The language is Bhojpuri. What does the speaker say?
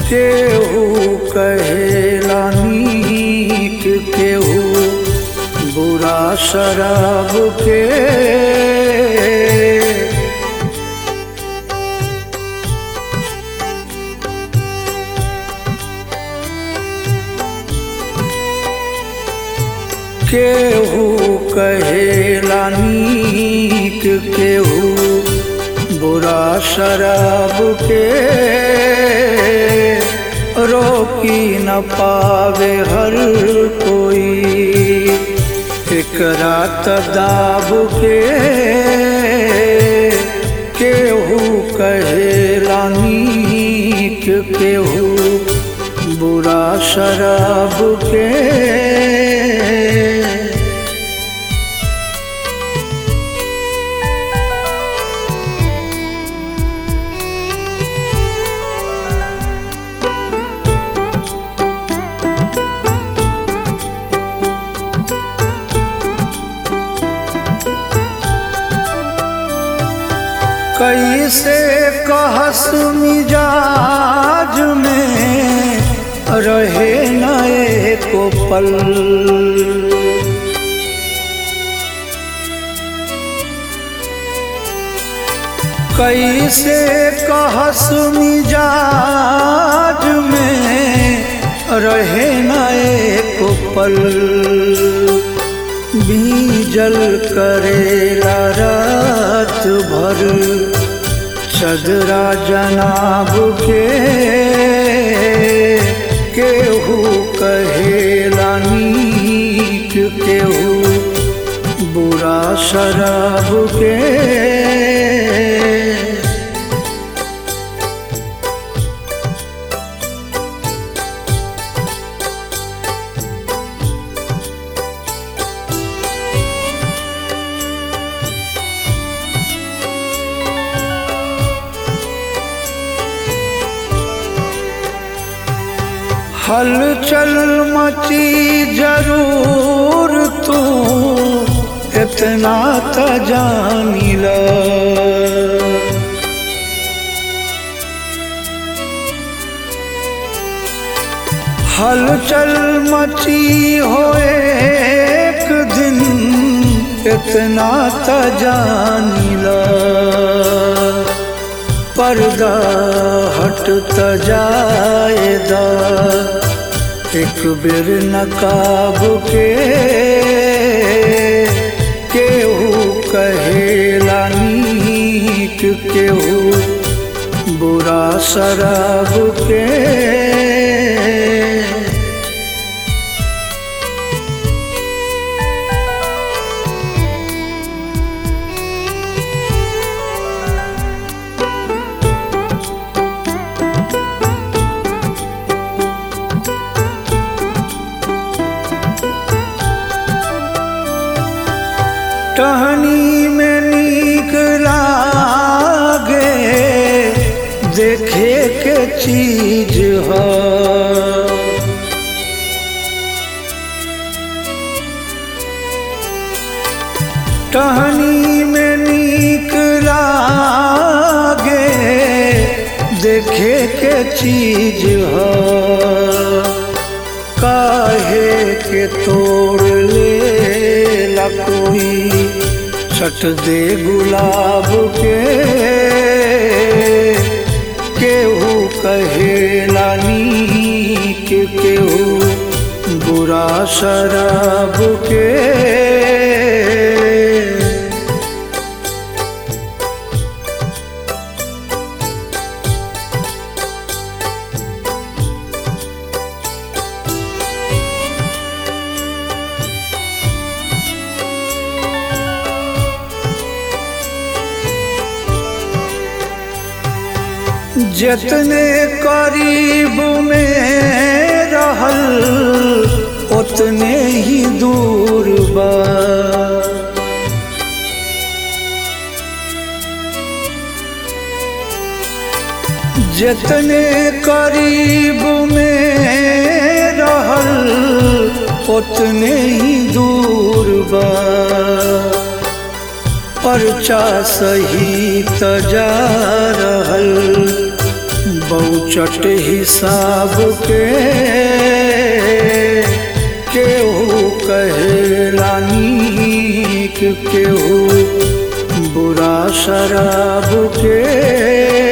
केहू कहेला नीक केहू बुरा शराब के केहू कहेला नीक केहू बुरा शराब के रोकी न पावे हर कोई एकरा तदाब के केहू कहेला नीक केहू बुरा शराब के कैसे कहस मिजाज में रहे न एको पल कैसे कहस मिजाज में रहे न एको पल बीजल करेला रात भर चदरा जनाब के केहू कहेला नीक केहू बुरा शराब के हलचल मची जरूर तू इतना त जानिल हलचल मची हो एक दिन इतना त जानिल पर्दा हटत जाएदा एक बेर नकाब के केहू कहेला नीक केहू बुरा शराब के टहनी में नीक लागे देखे के चीज ह टहनी में नीक लागे देखे के चीज ह काहे के तोड़ ले ला कोई छट दे गुलाब के केहू कहेला नीक केहू बुरा शराब के जितने करीब में रहल उतने ही दूर बा जितने करीब में रहल उतने ही दूर बा पर्चा सही त जा रहल पहुँचट हिसाब के केहू कहेला नीक केहू बुरा शराब के